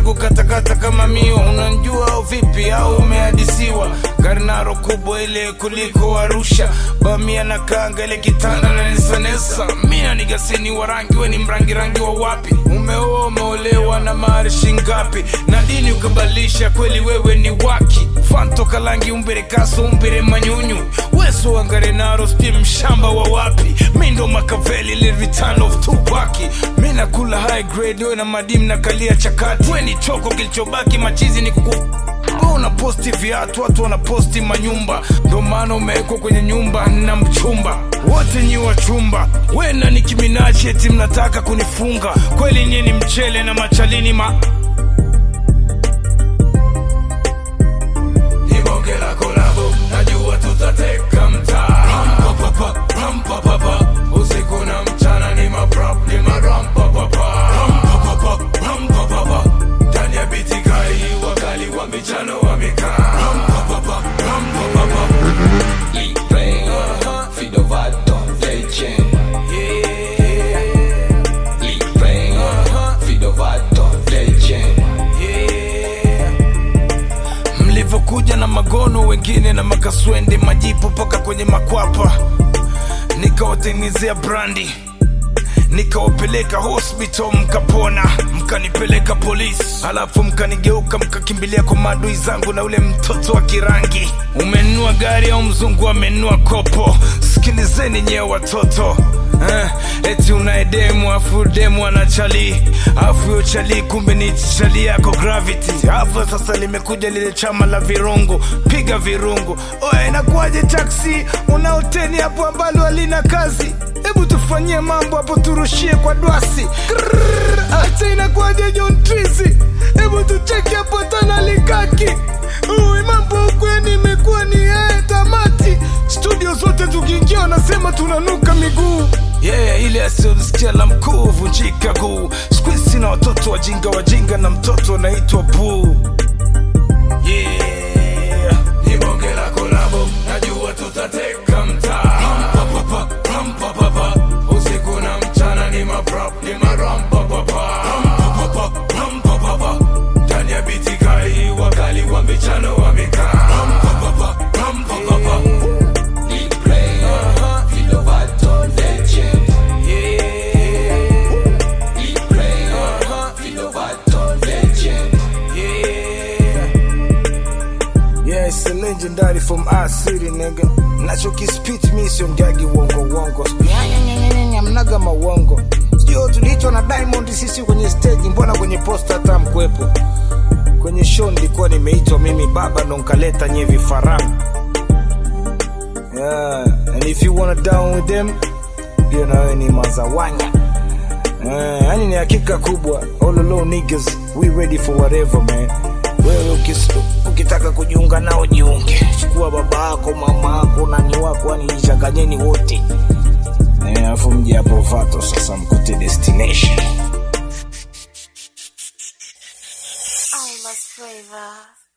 kukatakata kama miwa unanjua au vipi au umehadisiwa karnaro kubwa ile kuliko arusha bamia na kanga ile kitanda na nesanesa mina nigasini wa rangi we ni mrangi rangi wa wapi umeoa umeolewa na marishi ngapi na dini ukabalisha kweli wewe ni waki fanto kalangi umbere kaso umbere manyunyu weso wangarenaro sti mshamba wa wapi mi ndo makaveli le return of tupaki mi nakula high grade we na madimu na kalia chakati we ni choko kilichobaki machizi ni kuku Wewe unaposti viatu watu wanaposti manyumba ndo maana umewekwa kwenye nyumba na mchumba wote nyi wa chumba we na Nicki Minaj eti mnataka kunifunga kweli nyie ni mchele na machalini ma Ni bonge la kolabo, najua tutateka mtaa. Rampapapa, rampapapa, usiku na mchana ni maprop, ni marampapapa. Rampapapa, rampapapa, ndani ya biti kali, wakali wa michano wamekaa. Rampapapa, rampapapa. Libre, fidovato, legend. Libre, fidovato, legend. mlivyokuja na magono wengine na makaswende majipu mpaka kwenye makwapa nikawatengenezea brandi nikawapeleka hospital mkapona mkanipeleka polisi alafu mkanigeuka mkakimbilia kwa maadui zangu na ule mtoto wa kirangi umenunua gari au mzungu amenunua kopo sikilizeni nyewe watoto eh, eti unaye demu afu demu ana chali afu yo chali kumbe ni chali yako gravity afu sasa limekuja lile chama la virungu piga virungu oya inakuwaje taksi unaoteni hapo ambalo halina kazi hebu tufanyie mambo hapo turushie kwa dwasi Krrrr, hata inakuwaje John Trizi hebu tucheki hapo tana likaki Uwe mambo huku yani imekuwa ni yeye tamati studio zote tukiingia wanasema tunanuka miguu yeah, ile asiyosikia la mkuu vunjika guu squeeze na watoto wajinga wajinga na mtoto anaitwa buu yeah. Ni bonge la kolabo, najua tutateka mtaa. Rampapapa, rampapapa, usiku na mchana ni maprop, ni marampapapa. Rampapapa, rampapapa, ndani ya biti kali, wakali wa michano wamekaa. Rampapapa, rampapapa, Libre, fidovato, legend. yeah, Libre, fidovato, legend. yeah. Yeah, it's a legendary from our city, nigga. Nachokispit mi sio mgagi wongo wongo. Nyanyanyanyanya, mnaga mawongo. Sio tuliitwa na Diamond sisi kwenye stage, mbona kwenye posta hata mkwepo? Kwenye show nilikuwa nimeitwa mimi baba ndo nkaleta nye vifaranga. Yeah, and if you wanna down with them, pia na wewe ni mazawanya. Eh, yani ni hakika kubwa all alone niggas we ready for whatever man wewe ukis, ukitaka kujiunga nao jiunge chukua baba yako mama yako nani wako yani jichanganyeni wote Eh, alafu mje hapo vato sasa mkute destination I must flavor.